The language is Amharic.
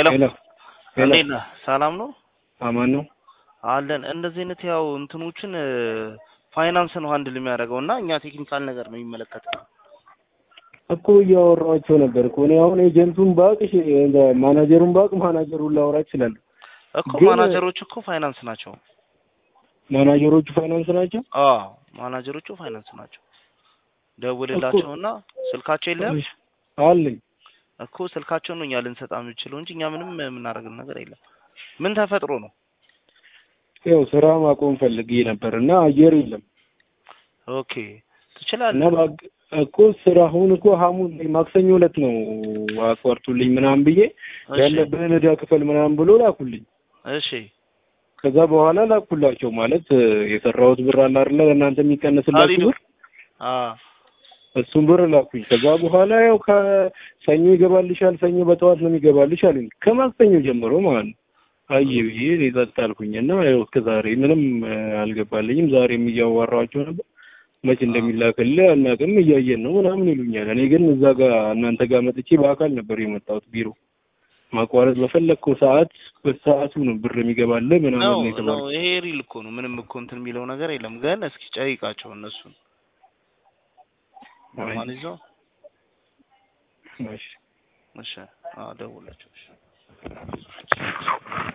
ሄሎ ሄሎ ሄሎ እንዴት ነህ? ሰላም ነው አማን ነው። አለን። እንደዚህ አይነት ያው እንትኖችን ፋይናንስ ነው ሃንድል የሚያደርገው እና እኛ ቴክኒካል ነገር ነው የሚመለከተው። እኮ እያወራኋቸው ነበር እኮ እኔ አሁን ኤጀንቱን ባቅ ማናጀሩን ባቅ ማናጀሩን ላወራ እችላለሁ። እኮ ግን- ማናጀሮች እኮ ፋይናንስ ናቸው። ማናጀሮቹ ፋይናንስ ናቸው። አዎ ማናጀሮቹ ፋይናንስ ናቸው። ደውልላቸውና ስልካቸው የለም እሺ፣ አለኝ እኮ ስልካቸውን ነው እኛ ልንሰጣ የምንችለው እንጂ እኛ ምንም የምናደርገው ነገር የለም። ምን ተፈጥሮ ነው? ያው ስራ ማቆም ፈልጌ ነበር እና አየር የለም ኦኬ ትችላለህ። እና ባግ- እኮ ስራ አሁን እኮ ሐሙስ ማክሰኞ ዕለት ነው አቋርጡልኝ ምናምን ብዬ እሺ ያለብህን ዕዳ ክፈል ምናምን ብሎ ላኩልኝ። እሺ ከዛ በኋላ ላኩላቸው ማለት እ፣ የሰራሁት ብር አለ አይደለ እናንተ የሚቀንስላችሁ ሀሊዱ ብር አ እሱን ብር ላኩኝ። ከዛ በኋላ ያው ከሰኞ ይገባልሻል፣ ሰኞ በጠዋት ነው የሚገባልሽ አሉኝ። ከማክሰኞ ጀምሮ ማለት ነው። አየ ብዬ እኔ ጸጥ አልኩኝ እና ያው እስከ ዛሬ ምንም እ፣ አልገባልኝም። ዛሬም እያዋራኋቸው ነበር። መች እንደሚላክልህ አናውቅም፣ እያየን ነው ምናምን ይሉኛል። እኔ ግን እዛ ጋር እናንተ ጋር መጥቼ በአካል ነበር የመጣሁት ቢሮ ማቋረጥ በፈለግከው ሰዓት በሰዓቱ ነው ብር የሚገባልህ ምናምን ነው ነው ነው የተባለው። ይሄ ሪል እኮ ነው። ምንም እኮ እንትን የሚለው ነገር የለም። ግን እስኪ ጠይቃቸው እነሱን አይ፣ ማን ይዘው እሺ። እሺ፣ አዎ ደውላቸው። እሺ